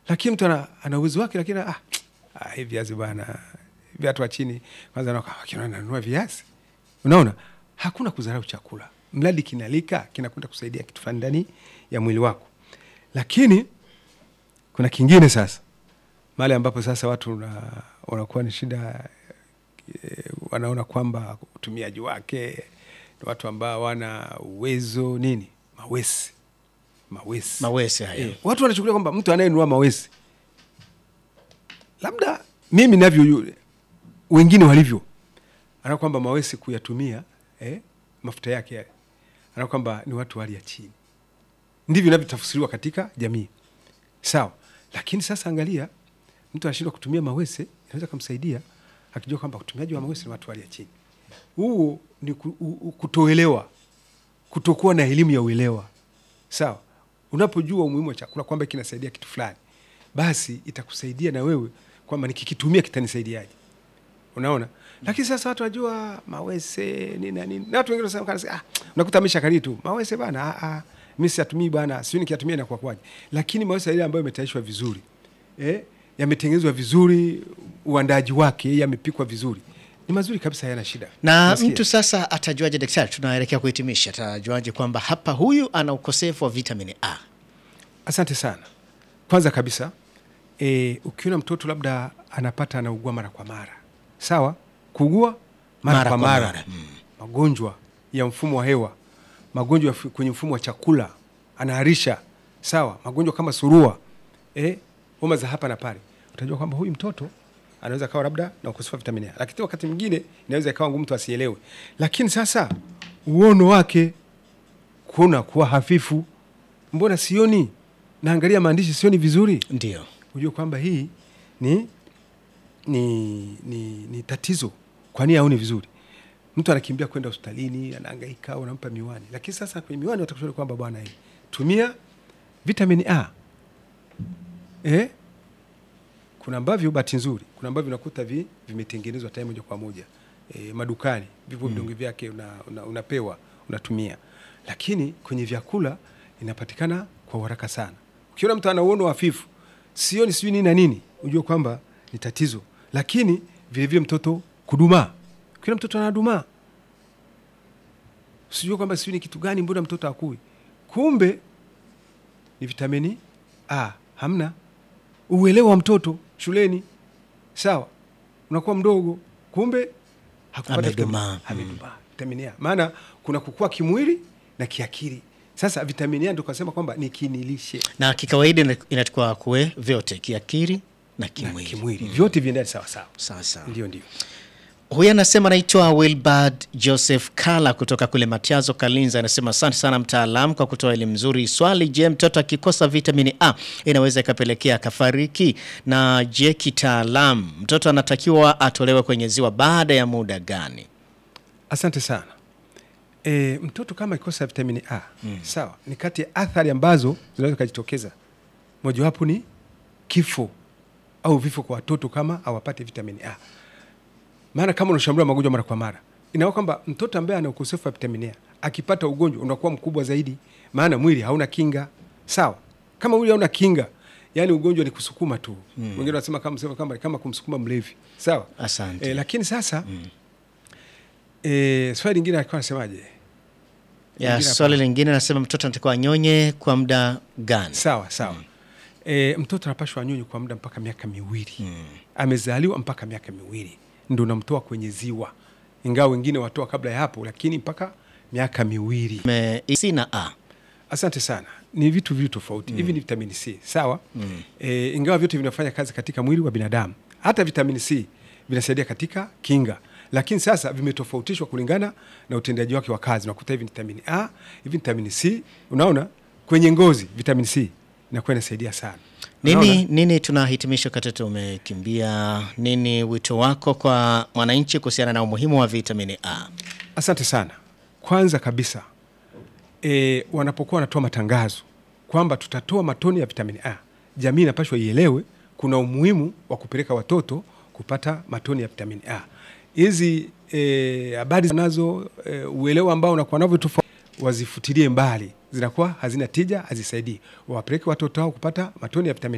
lakini mtu ana, ana uwezo wake, lakini ah, ah, hivi viazi bwana, hivi watu wa chini kwanza na- wakiona nanunua viazi, unaona, hakuna kudharau chakula, mradi kinalika kinakwenda kusaidia kitu fulani ndani ya mwili wako. Lakini kuna kingine sasa, mahali ambapo sasa watu una- wanakuwa ni shida eh, wanaona kwamba utumiaji wake ni watu ambao wana uwezo nini, mawesi mawesi Mawese hayo. Eh, watu wanachukulia kwamba mtu anayenunua mawesi, labda mimi navyo yule wengine walivyo, ana kwamba mawesi kuyatumia eh, mafuta yake yale, ana kwamba ni watu wa hali ya chini. Ndivyo inavyotafsiriwa katika jamii, sawa. Lakini sasa angalia, mtu anashindwa kutumia mawese, inaweza kumsaidia akijua kwamba utumiaji wa mawese ni watu wa hali ya chini. Huo ni ku- u- u- kutoelewa, kutokuwa na elimu ya uelewa sawa. Unapojua umuhimu wa chakula kwamba kinasaidia kitu fulani, basi itakusaidia na wewe kwamba nikikitumia kitanisaidiaje, unaona. Lakini sasa watu wajua mawese nini na nini, na watu wengine wanasema kana ah, unakuta ameshakali tu mawese bana, ah, ah, mimi siyatumii bana, sio nikiyatumia inakuwa kwaje. Lakini mawese ile ambayo imetayarishwa vizuri eh, yametengenezwa vizuri, uandaji wake yamepikwa vizuri, ni mazuri kabisa, hayana shida. Na Nasikia. mtu sasa atajuaje, daktari, tunaelekea kuhitimisha, atajuaje kwamba hapa huyu ana ukosefu wa vitamini A? Asante sana. Kwanza kabisa e, ukiona mtoto labda anapata anaugua mara kwa mara, sawa, kuugua mara, Mara kwa kwa mara, mara, mm. magonjwa ya mfumo wa hewa, magonjwa ya fu- kwenye mfumo wa chakula, anaharisha, sawa, magonjwa kama surua, e, homa za hapa na pale, utajua kwamba huyu mtoto anaweza kawa labda na ukosefu wa vitamini A, lakini wakati mwingine inaweza ikawa ngumu mtu asielewe. Lakini sasa uono wake kuona kuwa hafifu, mbona sioni, naangalia maandishi sioni vizuri, Ndio. hujue kwamba hii ni, ni, ni, ni tatizo. Kwani aoni vizuri? Mtu anakimbia kwenda hospitalini, anahangaika, unampa miwani, lakini sasa kwenye miwani watakushauri kwamba bwana, hii tumia vitamini A eh? Kuna ambavyo bahati nzuri, kuna ambavyo unakuta vi, vimetengenezwa tayari moja kwa moja e, madukani vipo vidonge vyake una, una, unapewa unatumia, lakini kwenye vyakula inapatikana kwa uharaka sana. Ukiona mtu ana uono hafifu, sioni sijui nini na nini, ujue kwamba ni tatizo. Lakini vilevile mtoto kudumaa, ukiona mtoto anadumaa, sijue kwamba sijui ni kitu gani, mbona mtoto akui, kumbe ni vitamini A hamna uelewa wa mtoto shuleni, sawa, unakuwa mdogo, kumbe hakupata Amedumaa. vitamini- amedumaa, vitamini A. Maana kuna kukua kimwili na kiakili. Sasa vitamini A ndio kasema kwamba ni kinilishe Na kikawaida ina- inatakiwa kuwe vyote, kiakili na na kimwili. kimwili, vyote viendane sawa sawa. Sawa sawa. Ndio, ndio. Huyu anasema anaitwa Wilbard Joseph Kala kutoka kule Matiazo, Kalinza. Anasema asante sana mtaalamu kwa kutoa elimu nzuri. Swali, je, mtoto akikosa vitamini A inaweza ikapelekea akafariki? Na je, kitaalamu mtoto anatakiwa atolewe kwenye ziwa baada ya muda gani? Asante sana. E, mtoto kama akikosa vitamini A sawa, ni kati ya athari ambazo zinaweza kujitokeza, mojawapo ni kifo au vifo kwa watoto kama hawapati vitamini A. Maana kama unashambulia magonjwa mara kwa mara, inaona kwamba mtoto ambaye ana ukosefu wa vitamini A akipata ugonjwa unakuwa mkubwa zaidi, maana mwili hauna kinga. Sawa, kama mwili hauna kinga, yani ugonjwa ni kusukuma tu. Wengine wanasema kama, sema kama, kama kumsukuma mlevi. Sawa, Asante. e, lakini sasa e, swali lingine alikuwa anasemaje? Ya, Lingine swali hapa. lingine anasema mtoto anatakiwa anyonye kwa muda gani? Sawa sawa. E, mtoto anapashwa anyonye kwa muda mpaka miaka miwili amezaliwa mpaka miaka miwili ndo unamtoa kwenye ziwa, ingawa wengine watoa kabla ya hapo, lakini mpaka miaka miwili. Me- C na A. Asante sana. Ni vitu viwili tofauti. Hivi ni vitamini C, sawa? E, ingawa vyote vinafanya kazi katika mwili wa binadamu. Hata vitamini C vinasaidia katika kinga, lakini sasa vimetofautishwa kulingana na utendaji wake wa kazi. Unakuta hivi ni vitamini A, hivi ni vitamini C. Unaona, kwenye ngozi vitamini C inakuwa inasaidia sana. Nini, Unaona? nini tunahitimisha wakati tumekimbia? Nini wito wako kwa mwananchi kuhusiana na umuhimu wa vitamini A? Asante sana. Kwanza kabisa e, wanapokuwa wanatoa matangazo kwamba tutatoa matone ya vitamini A, jamii inapashwa ielewe kuna umuhimu wa kupeleka watoto kupata matone ya vitamini A. Hizi e, habari nazo e, uelewa ambao unakuwa navyo tofauti, wazifutilie mbali, zinakuwa hazina tija, hazisaidii. Wawapeleke watoto hao kupata matone ya vitamini